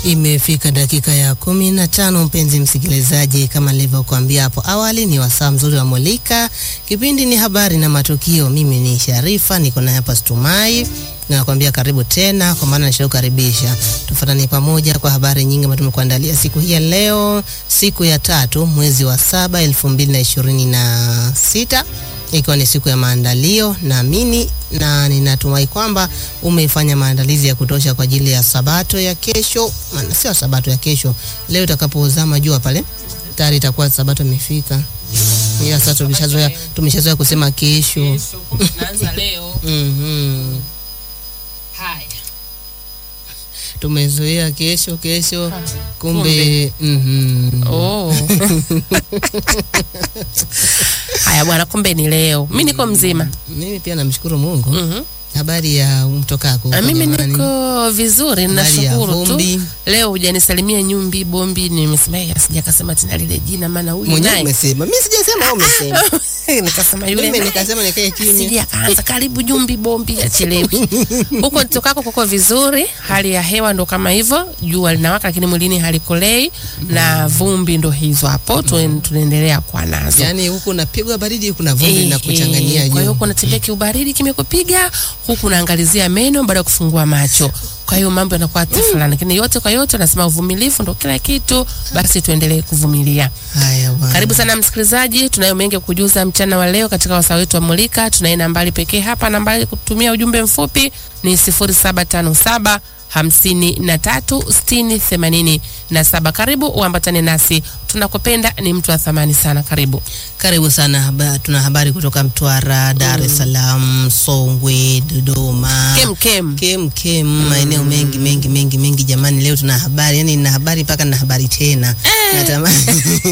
Imefika dakika ya kumi na tano, mpenzi msikilizaji, kama nilivyokuambia hapo awali, ni wasaa mzuri wa Mulika. Kipindi ni habari na matukio. Mimi ni Sharifa, niko na hapa Stumai na nakwambia karibu tena, kwa maana nishakukaribisha. Tufuatane pamoja kwa habari nyingi ambazo tumekuandalia siku hii ya leo, siku ya tatu mwezi wa saba elfu mbili na ishirini na sita ikiwa ni siku ya maandalio. Naamini na ninatumai kwamba umefanya maandalizi ya kutosha kwa ajili ya sabato ya kesho. Maana sio sabato ya kesho, leo itakapozama jua pale tayari itakuwa sabato imefika. Ya sasa tumeshazoea tumeshazoea kusema kesho. Naanza leo. Mhm. Haya. Tumezoea kesho kesho, kumbe mhm. Oh. Haya bwana, kumbe ni leo. Mimi niko mzima. Mimi pia namshukuru Mungu. Mhm. Habari ya mtokako? Na mimi jamani? niko vizuri, Habari ya nashukuru tu. vumbi? Leo hujanisalimia Nyumbi Bombi, nimesema yeye sijakasema tena lile jina, maana huyu Mwenyewe naye umesema, mimi sijasema, wewe umesema. nikasema yule Mimi naye. nikasema nikae kimya. Sija kaanza karibu Jumbi Bombi achelewi. Huko nitokako kuko vizuri, hali ya hewa ndo kama hivyo, jua linawaka lakini mwilini halikolei na vumbi ndo hizo hapo, tuen- tunaendelea kwa nazo. Yaani huku unapigwa baridi, kuna vumbi Eh, linakuchanganyia eh, Kwa hiyo juu. huku unatembea kiubaridi kimekupiga, huku unaangalizia meno baada ya kufungua macho. Kwa hiyo mambo yanakuwa tafulani, lakini yote kwa yote nasema uvumilivu ndo kila kitu, basi tuendelee kuvumilia. Haya bwana. Karibu sana msikilizaji, tunayo mengi ya kujuza mchana wa leo katika wasaa wetu wa Mulika. Tunaye nambari pekee hapa, nambari kutumia ujumbe mfupi ni 0757 hamsini na tatu sitini themanini na saba. Karibu uambatane nasi, tunakupenda, ni mtu wa thamani sana. Karibu. Karibu sana. Haba, tuna habari kutoka Mtwara, Dar es Salaam, Songwe, Dodoma. Kem kem. kem kem maeneo mengi mengi mengi mengi jamani, leo tuna habari, yani nina habari mpaka na habari tena natamani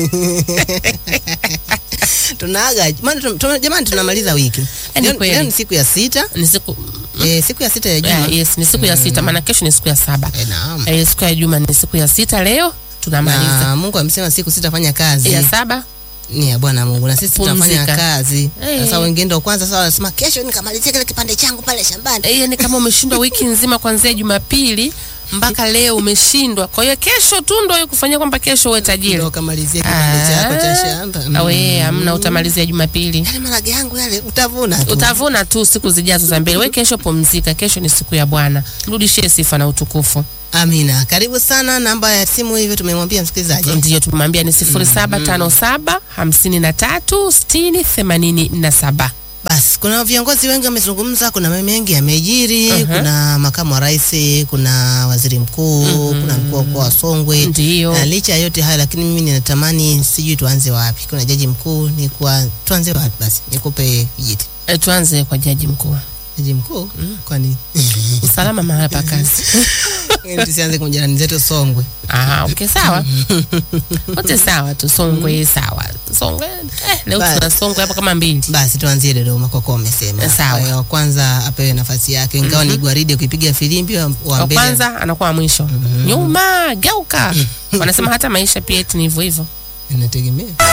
tunaaga maana tum- tum- jamani, tunamaliza wiki Ni leo, kweli. leo ni siku ya sita Ni siku eh, siku ya sita ya juma yeah, yes, ni siku ya sita, maana kesho ni siku ya saba. eh, naam. Eh, siku ya juma ni siku ya sita, leo tunamaliza na Mungu amesema siku sitafanya kazi ya saba. ni ya Bwana Mungu na sisi tutafanya Pumzika. kazi. Eh. Sasa wengine ndio kwanza sasa wanasema kesho nikamalizia kile kipande changu pale shambani. Eh, yani kama umeshindwa wiki nzima kuanzia Jumapili mpaka leo umeshindwa. Kwa hiyo kesho tu ndio kufanyia kwamba kesho uwe tajiri. Ndio kamalizia kipande chako cha shamba. Mm. Awe hamna, utamalizia Jumapili. Yale marage yangu yale utavuna tu. Utavuna tu siku zijazo za mbele. We kesho pumzika, kesho ni siku ya Bwana, mrudishie sifa na utukufu. Amina. Karibu sana. Namba ya simu hivyo tumemwambia msikilizaji. Ndiyo tumemwambia ni sifuri saba tano saba hamsini na tatu sitini themanini na saba. Basi kuna viongozi wengi wamezungumza, kuna mambo mengi yamejiri. Kuna makamu wa rais, kuna waziri mkuu, kuna mkuu wa mkoa wa Songwe. Ndiyo. Na licha ya yote hayo, lakini mimi ninatamani, sijui tuanze wapi. Kuna jaji mkuu, ni kwa tuanze wapi? Basi nikupe kijiti. E, tuanze kwa jaji mkuu. Jaji mkuu, kwani Usalama mahala pa kazi. tusianze kwa jirani zetu Songwe. Ah, okay, sawa. Wote sawa tu, Songwe sawa. Songwe eh, leo Ba- tuna Songwe hapa kama mbili. Basi tuanzie Dodoma kwa kuwa umesema. Sawa. Kwa hiyo kwanza apewe nafasi yake, ingawa ni gwaride ukipiga filimbi wa, wa Wa mbele kwanza anakuwa wa mwisho. Nyuma, geuka. Wanasema hata maisha pia eti ni hivyo hivyo. inategemea